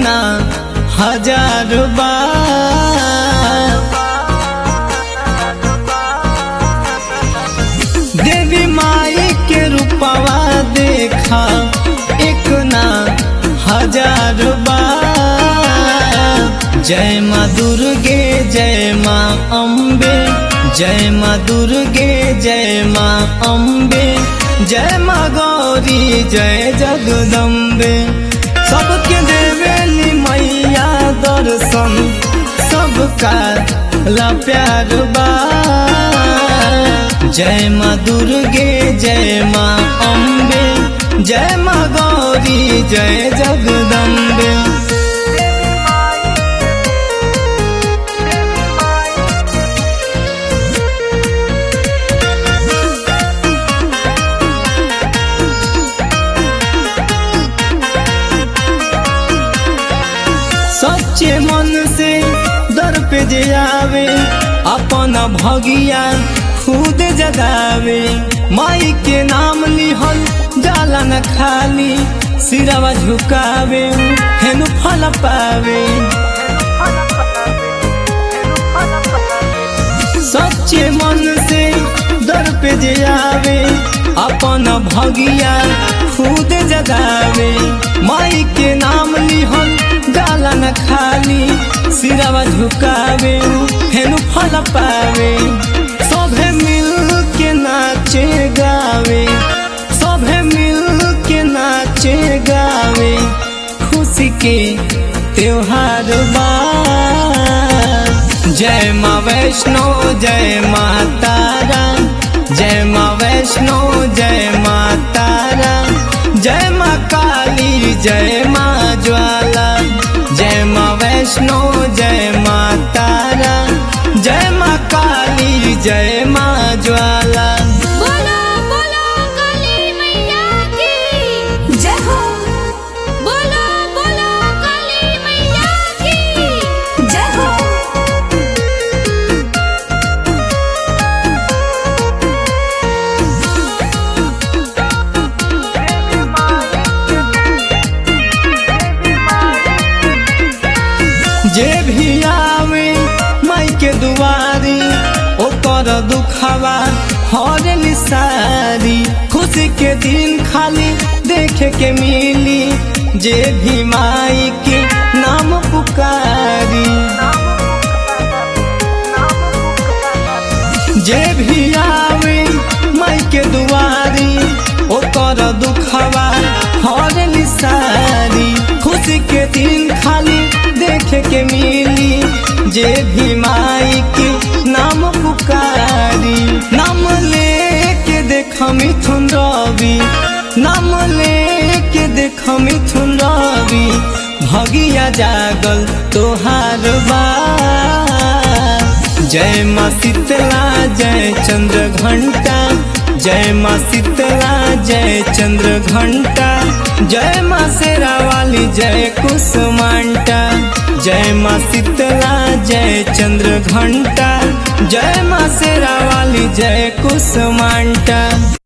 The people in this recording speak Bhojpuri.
ना हजार बार देवी माई के रूपवा देखा एक ना हजार बार जय माँ दुर्गे जय माँ अम्बे जय माँ दुर्गे जय माँ अम्बे जय माँ गौरी जय जगदम्बे सबके देवेली मैया दर्शन सबका ला प्यार बा जय माँ दुर्गे जय माँ अम्बे जय माँ गौरी जय जगदम्बे सच्चे मन से दर पे जे आवे अपन भगिया खुद जगावे माई के नाम लिहल जाला न खाली सिरवा झुकावे हेनु फल पावे सच्चे मन से दर पे जे आवे अपन भगिया खुद जगावे माई के नाम लिहल जाला न खाली सिरवा झुकावे हेनु फल पावे सभे मिल के नाचे गावे सभे मिल के नाचे गावे खुशी के त्योहार बा जय माँ वैष्णो जय माँ तारा जय माँ वैष्णो जय माँ तारा जय माँ काली जय माँ ज्वाला जय माँ वैष्णो जय माँ तारा जय माँ काली जय माँ ज्वाला बोलो बोलो काली मैया की जय हो बोलो बोलो काली मैया की जय हो जे भी आवे माई के दुआरी ओकर दुखवा हर निसारी खुशी के दिन खाली देखे के मिली जे भी माई के नाम पुकारी जे भी आवे माई के दुआरी ओकर दुखवा हर निसारी खुशी के दिन खाली देखे के मिली जे भी माई के नाम पुकारी नाम लेके देख मिथुन रवि नाम लेके देख मिथुन रवि भगिया जागल तोहार बा जय माँ शीतला जय चंद्र घंटा जय माँ शीतला जय चंद्र घंटा जय माँ शेरा वाली जय कुसुमांटा जय माँ शीतला जय चंद्र घंटा जय माँ शेरा वाली जय कुसुमांटा